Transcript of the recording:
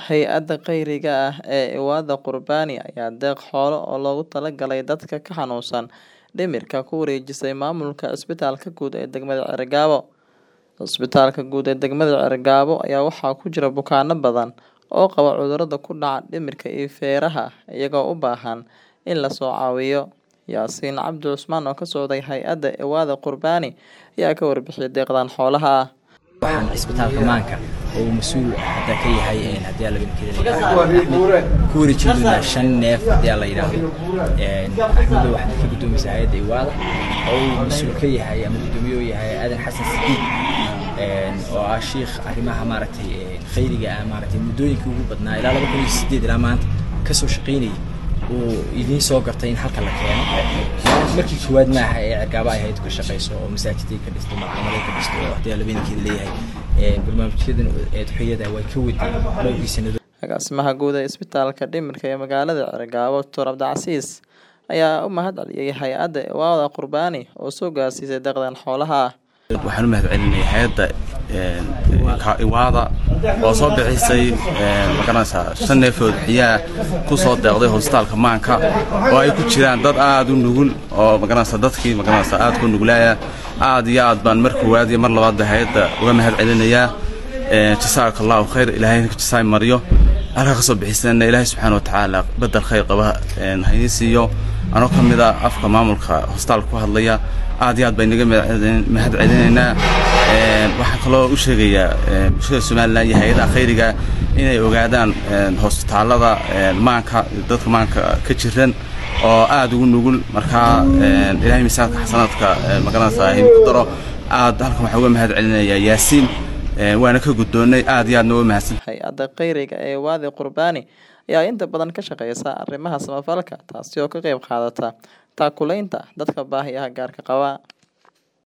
Hay'adda khayriga ah ee Iwaada Qurbani ayaa deeq xoolo oo loogu talagalay dadka ka xanuunsan dhimirka ku wareejisay maamulka Cisbitaalka Guud ee degmada Cerigabo. Cisbitaalka Guud ee degmada Cerigabo ayaa waxaa ku jira bukaanno badan oo qaba cudurrada ku dhaca dhimirka iyo feeraha, iyagoo u baahan in la soo caawiyo. Yaasiin Cabdi Cusmaan oo ka socday hay'adda Iwaada Qurbani ayaa ka warbixiyay deeqdan xoolaha ah. waxaan cisbitaalka maanka oo uu mas-uul hadda ka yahay een haddii alla midkeeda ku wareejin doonaa shan neef haddii alla yidhaahdo een axmedo waxaad ka guddoomaysaa hay'adda iwaada oo uu mas-uul ka yahay ama guddoomiye u yahay aadan xasan sidiid een oo ah shiikh arrimaha maaragtay een khayriga ah maaragtay muddooyinkii ugu badnaa ilaa laba kun iyo sideed ilaa maanta kasoo shaqaynayay uu idiin soo gartay in halka la keeno markii koowaad maaha ee cergaaba ay ahayd ka shaqayso oo masaajiday ka dhisto malcamaday ka dhisto oo haddii labeenkeeda leeyahay barnaamijyadan eedxoyada way ka waday dhowrkii sanado Agaasimaha guud ee Isbitaalka Dhimirka ee magaalada Cerigabo, Dr. Cabdicasiis ayaa u mahad celiyay hay'adda Iwaada Qurbani oo soo gaarsiisay deeqdan xoolaha ah. waxaan u mahad celinaya hay-adda iwaada oo soo bixisay magaranaysaa shan neefood xiyaa ku soo deeqday hosbitaalka maanka oo ay ku jiraan dad aad u nugul oo magaranaysaa dadkii magaranaysaa aad ku nuglaaya aad iyo aad baan mar koowaad iyo mar labaadba hay-adda uga mahad celinayaa jasaaka allahu khayr ilaahayna ka jasaay mariyo halkaa ka soo bixisana ilaahay subxaana watacaala bedel khayr qaba haynii siiyo anoo ka mid a afka maamulka hosbitaalka ku hadlaya aad iyo aad baan inaga mahad celinaynaa waxaan kaloo u sheegayaa bulshada somalilan iyo hay-adaha khayriga inay ogaadaan hosbitaalada maanka dadka maanka ka jiran oo aad ugu nugul markaa ilaahay miisaanka xasanaadka magaranaysaa him ku daro aad halkan waxaan uga mahad celinayaa yaasiin waana ka guddoonnay aad iyo aadna uga mahadsan Hay'adda khayriga ee Iwaada Qurbani ayaa inta badan ka shaqeysa arrimaha samafalka, taasi oo ka qayb qaadata taakulaynta dadka baahiyaha gaarka qaba.